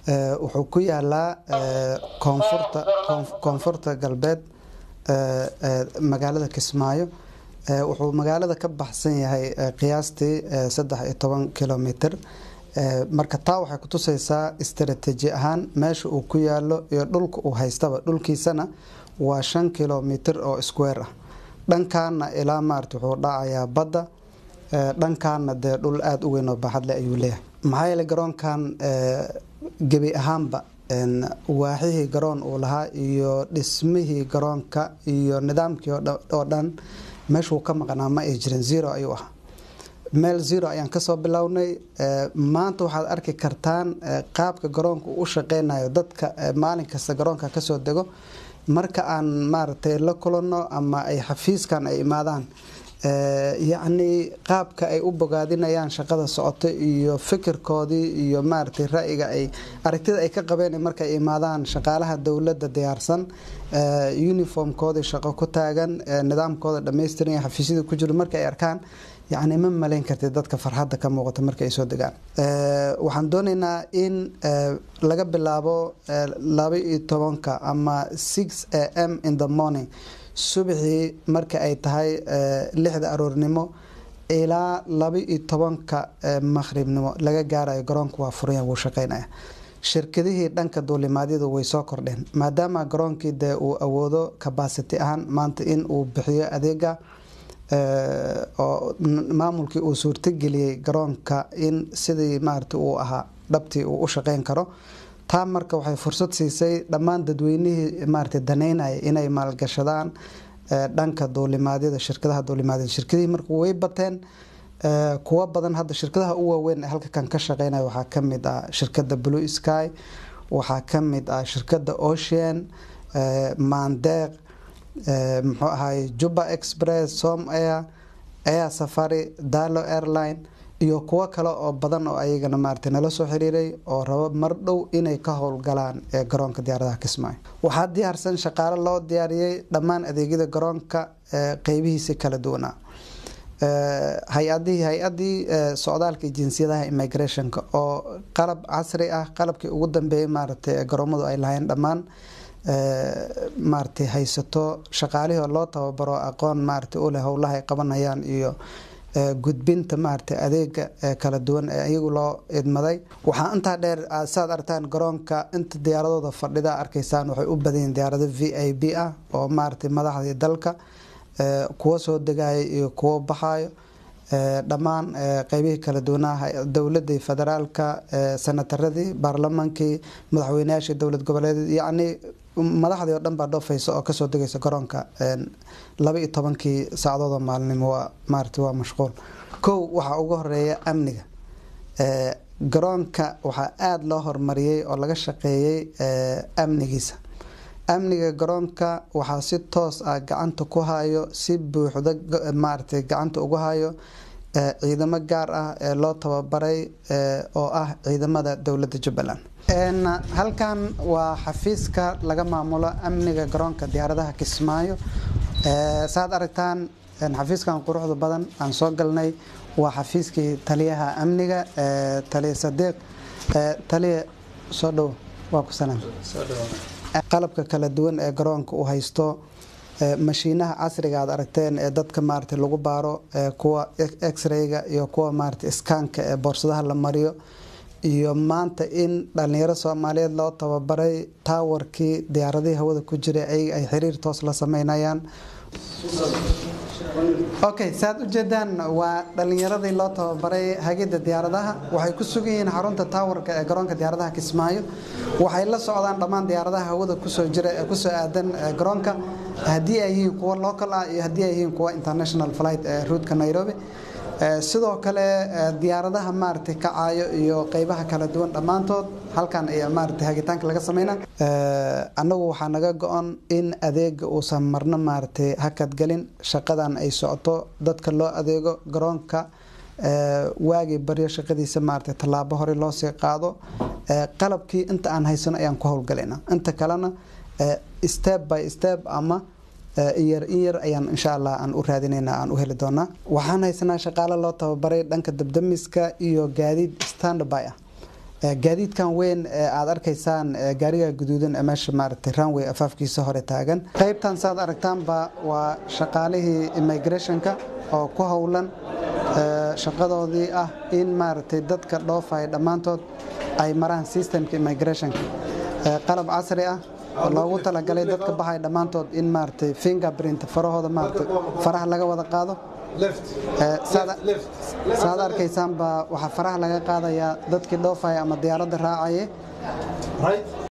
wuxuu ku yaalaa koonfurta koonfurta galbeed magaalada kismaayo wuxuu magaalada ka baxsan yahay qiyaastii saddex iyo toban kilomitr marka taa waxay kutuseysaa istaraatiiji ahaan meesha uu ku yaalo iyo dhulka uu haystaba dhulkiisana waa shan kilomitr oo square ah dhankaana ilaa maarata wuxuu dhacayaa badda dhankaana dee dhul aada u weyn oo baaxadle ayuu leeyahay maxaa yeele garoonkan gebi ahaanba waaxihii garoon uu lahaa iyo dhismihii garoonka iyo nidaamkii oo dhan meeshuu ka maqnaa ma ay jirin zero ayuu ahaa meel zero ayaan kasoo bilownay maanta waxaad arki kartaan qaabka garoonka uu u shaqeynayo dadka maalin kasta garoonka kasoo dego marka aan maaragtay la kulanno ama ay xafiiskan ay imaadaan yacni qaabka ay u bogaadinayaan shaqada socoto iyo fikirkoodii iyo maaragtay ra-yiga ay aragtida ay ka qabeen markay imaadaan shaqaalaha dowladda diyaarsan uniformkoodii shaqo ku taagan nidaamkooda dhammaystiran xafiisyada ku jiro marka ay arkaan yacni ma malayn kartid dadka farxadda ka muuqata marka ay soo degaan waxaan doonaynaa in laga bilaabo laba iyo tobanka ama six a m in the morning subaxii marka ay tahay lixda aroornimo ilaa laba iyo tobanka maqhribnimo laga gaarayo garoonka waa furaya wuu shaqeynaya shirkadihii dhanka duulimaadyadu way soo kordheen maadaama garoonkii dee uu awoodo cabacity ahaan maanta in uu bixiyo adeega oo maamulkii uu suurtageliyey garoonka in sidii maarata uu ahaa dhabtii uu u shaqeyn karo taa marka waxay fursad siisay dhammaan dadweynihii maarata daneynaya inay maalgashadaan dhanka duulimaadyada shirkadaha duulimaadyada shirkadihii marka way bateen kuwa badan hadda shirkadaha u waaweyn ee halka kan ka shaqeynaya waxaa kamid ah shirkada blue sky waxaa kamid ah shirkada ocean mandeeq muxuu ahaay juba express som air air safari dalo airline iyo kuwo kale oo badan oo ayagana maarata nala soo xiriiray oo rabo mar dhow inay ka howlgalaan ee garoonka diyaaradaha kismaayo waxaa diyaarsan shaqaale loo diyaariyey dhammaan adeegyada garoonka qeybihiisi kala duwanaa hay-adihii hay-adii socdaalka jinsiyadaha immigrationka oo qalab casri ah qalabkii ugu dambeeyay maaragtay garoomadu ay lahayn dhammaan maaragtay haysato shaqaalihii loo tababaro aqoon maaragtay u leh howlaha ay qabanayaan iyo gudbinta maaragtay adeega kala duwan ee iyagu loo idmaday waxaa intaa dheer saad aragtaan garoonka inta diyaaradooda fadhida arkaysaan waxay u badanyiin diyaarado v i b ah oo maaragtay madaxdii dalka kuwa soo degaya iyo kuwo baxayo dhammaan qeybihii kala duwanaa dowladii federaalka senataradii baarlamaankii madaxweyneyaashii dowlad goboleedeed yacni madaxdii oo dhan baa dhoofaysa oo kasoo degaysa garoonka laba iyo tobankii saacdoodoo maalinimo waa maarata waa mashquul kow waxaa ugu horeeya amniga garoonka waxaa aada loo horumariyey oo laga shaqeeyey amnigiisa amniga garoonka waxaa si toos ah gacanta ku hayo si buuxda maaragtay gacanta ugu hayo ciidamo gaar ah ee loo tababaray oo ah ciidamada dowladda jubbaland halkan waa xafiiska laga maamulo amniga garoonka diyaaradaha kismaayo saad aragtaan xafiiskan quruxda badan aan soo galnay waa xafiiskii taliyaha amniga taliya sadiiq taliya soo dhow waa ku salaam qalabka kala duwan ee garoonka uu haysto mashiinaha casriga aad aragteen ee dadka maarata lagu baaro kuwa x-rayga iyo kuwa maarata iskaanka ee boorsadaha la mariyo iyo maanta in dhalinyaro soomaaliyeed loo tababaray taawarkii diyaaradihii hawada ku jiray ayaga ay xiriir toos la sameynayaan okay saad ujeedaan waa dhalinyaradii loo tababaray hagida diyaaradaha waxay ku sugan yihiin xarunta taawarka ee garoonka diyaaradaha kismaayo waxay la socdaan dhammaan diyaaradaha hawada kusoo jira ee kusoo aadan garoonka haddii ay yihiin kuwa local ah iyo haddii ay yihiin kuwa international flight ee ruutka nairobi sidoo kale diyaaradaha maaragtay kacayo iyo qeybaha kala duwan dhammaantood halkan ayaa maaragtay hagitaanka laga sameynaa annagu waxaa naga go-on in adeega uusan marno maaragtay hakadgelin shaqadan ay socoto dadka loo adeego garoonka waagii baryo shaqadiisa maaragtay tallaabo hore loo sii qaado qalabkii inta aan haysano ayaan ku howlgalayna inta kalena step by step ama inyar in yar ayaan insha allah aan u raadinayna aan u heli doonaa waxaan haysanaa shaqaale loo tababaray dhanka dabdamiska iyo gaadiid standby ah gaadiidkan weyn ee aad arkaysaan gaariga guduudan ee meesha maaragtay runway afaafkiisa hore taagan qaybtan saad aragtaanba waa shaqaalihii immigrationka oo ku howlan shaqadoodii ah in maaragtay dadka dhoofaya dhammaantood ay maraan systemka immigrationka qalab casri ah oo loogu talagalay dadka baxaya dhammaantood in maaragtay fingerprint farahooda maaragtay faraha laga wada qaado saad arkaysaanba waxaa faraha laga qaadayaa dadkii dhoofaya ama diyaaradda raacaya